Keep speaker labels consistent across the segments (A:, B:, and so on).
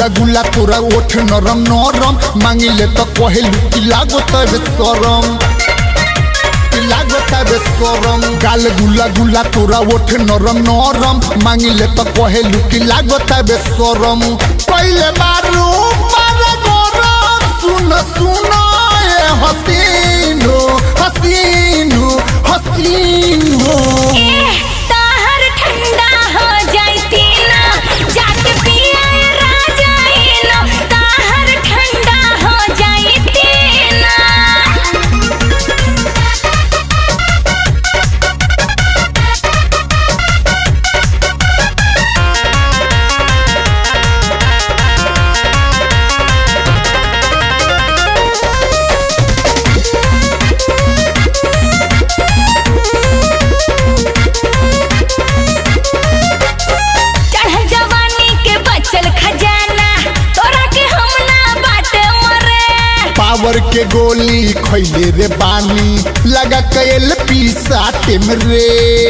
A: गुला गुला तोरा ओठ नरम नरम मांगिले तो कहेलू कि लागो तबे सरम कि लागो तबे सरम गाल गुला गुला तोरा ओठ नरम नरम मांगिले तो कहेलू कि लागो तबे सरम पहले बारू मारे गरम सुन सुन ए हसीनो हसीनो हसीनो
B: एह, ताहर ठंडा हो जाइती ना जाके पिया राजाइनो ताहर ठंडा हो जाइती ना चढ़ल जवानी के बचल खजाना तोरा के हम ना बाटे मरे
A: पावर के गोली खैले रे बानी लगा कैल पीसाटे में रे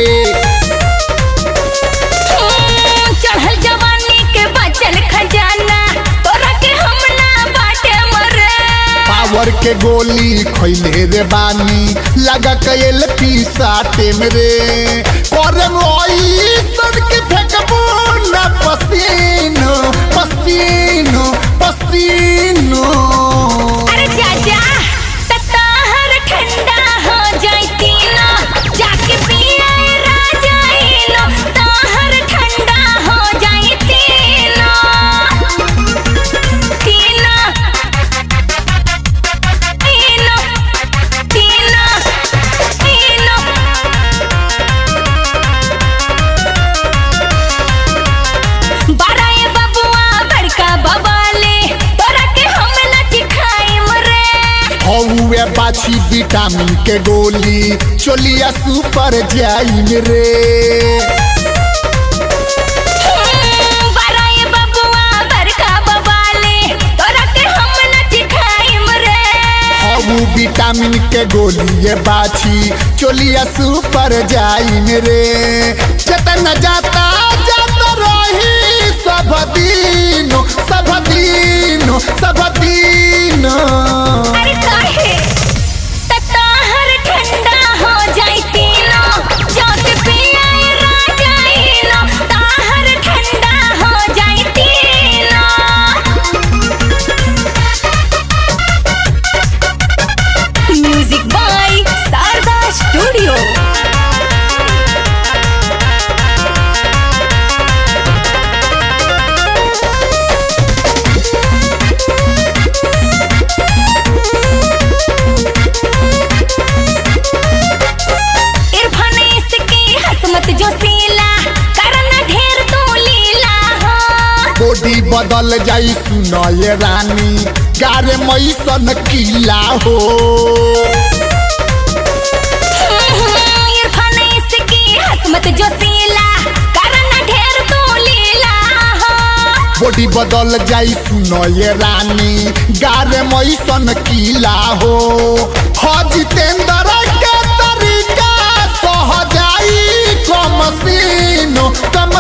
B: चढ़ल जवानी के बचल खजाना तोरा के हम ना बाटे मरे
A: पावर के गोली खैले रे बानी लगा कैल पीसाटे में रे करे मोई सर के फेंकबो ना पसीनो पसीनो पसीनो
B: अरे चाचा तताहर ठंडा हो जाइती ना जाके पिया राजाइनो ताहर ठंडा हो जाइती ना तीना तीनो तीनो तीनो बाराए बबुआ बड़का बबाले तोरा के हम लच खाई मरे
A: हौवे बाछी विटामिन के गोली चोलिया सुपर जाइन रे
B: बाराए बबुआ बड़का बबाले तोरा के हम लच खाई मरे
A: हऊ विटामिन के गोली ये बाछी चोलिया सुपर जाइन रे जतन जाता जाता रही सब दिनो सब दिनो सब दिनो
B: अरे काहे तताहर ठंडा हो जाइती ना जाके पिया राजाइनो ताहर ठंडा हो जाइती ना music by Sharda studio Irfan इसकी हसमत जो सीला करना ढेर तू लीला हो
A: बॉडी बदल जाई सुनो ये रानी गारे मैसन किला हो
B: इरफान इसकी हसमत जो सीला करना ढेर तू लीला हो
A: बॉडी बदल जाई सुनो ये रानी गारे मैसन किला हो हो जितेंद्र के तरीका सह जाई कम सीनो कम